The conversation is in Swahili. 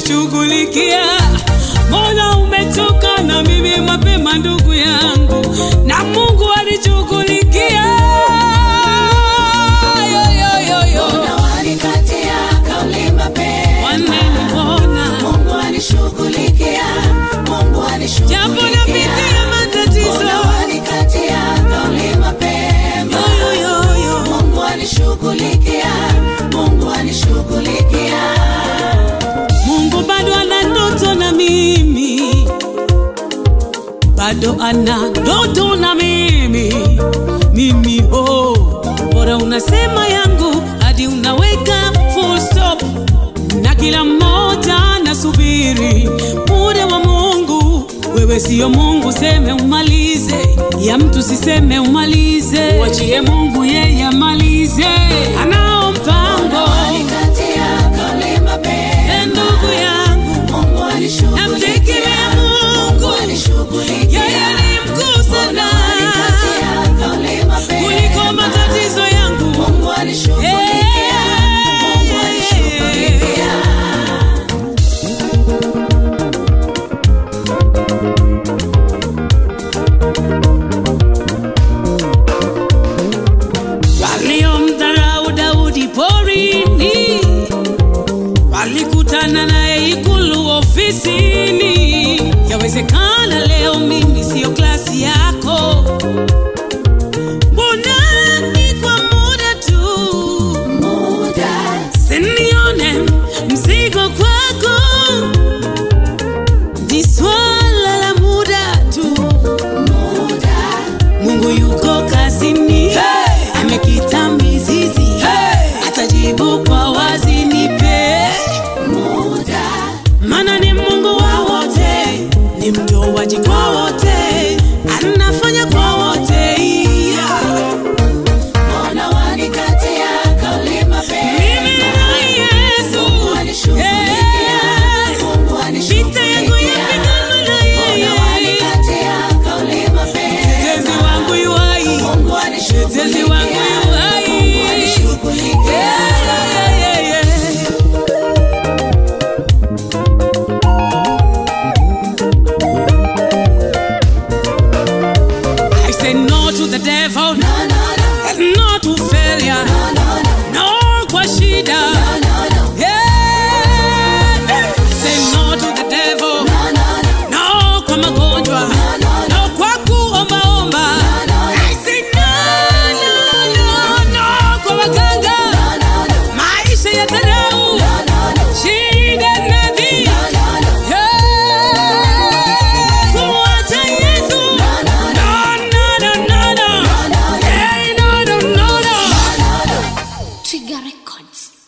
wanishughulikia. Mbona umechoka na mimi mapema, ndugu yangu, na Mungu alishughulikia. Yo, yo, yo, yo. Mbona wanikatia kauli mapema? Wananiona Mungu anishughulikia, Mungu anishughulikia. japo napitia matatizo. Mbona wanikatia kauli mapema? Yo, yo, yo, yo. Mungu anishughulikia, Mungu anishughulikia. Mungu bado ana ndoto na mimi, bado ana ndoto na mimi. Mimi oh, bora unasema yangu hadi unaweka full stop, na kila mmoja anasubiri muda wa Mungu. Wewe siyo Mungu, seme umalize, ya mtu siseme umalize, wachie Mungu yeye amalize, anao mpango. Wanikatia kauli mapema. E ndugu yangu Mungu anishughulikia, Namtegemea Mungu. Mungu anishughulikia. yeye ni mkuu sana Wanikatia kauli mapema. kuliko matatizo yangu. Mungu anishughulikia, Mungu anishughulikia. Waliomdharau Daudi porini walikutana naye ikulu ofisini. Yawezekana leo mimi siyo klasi yako, mbona ni kwa muda tu Muda, Sinione mzigo kwako, ni swala la muda tu. muda, Mungu yuko kazini, amekita mizizi, atajibu kwa wazi. Nipe, muda. maana ni Mungu wa wote, ni mtoaji kwa wote, anafanya kwa wote. Mbona wanikatia kauli mapema? Mimi na Yesu, Mungu anishughulikia, Mungu vita yangu anishughulikia. yapigana na Mbona yeye. wanikatia kauli mapema? Mtetezi wangu yuhai, Mungu mtetezi wangu anishughulikia, yuhai. Mungu anishughulikia. Yeah, yeah, yeah, yeah, yeah. I say no to the devil, No, no, no, and no to failure, no, no, no, no kwa shida. no, no, Yeah. I say no to the devil, no, no, no. no kwa magonjwa, no kwa kuombaomba. I say no, no, no, no kwa waganga. maisha ya dharau, shida na dhiki. Yeah. Kumwacha Yesu. No, no, no, no, no. Hey, no, no, no, no. Trigger Records.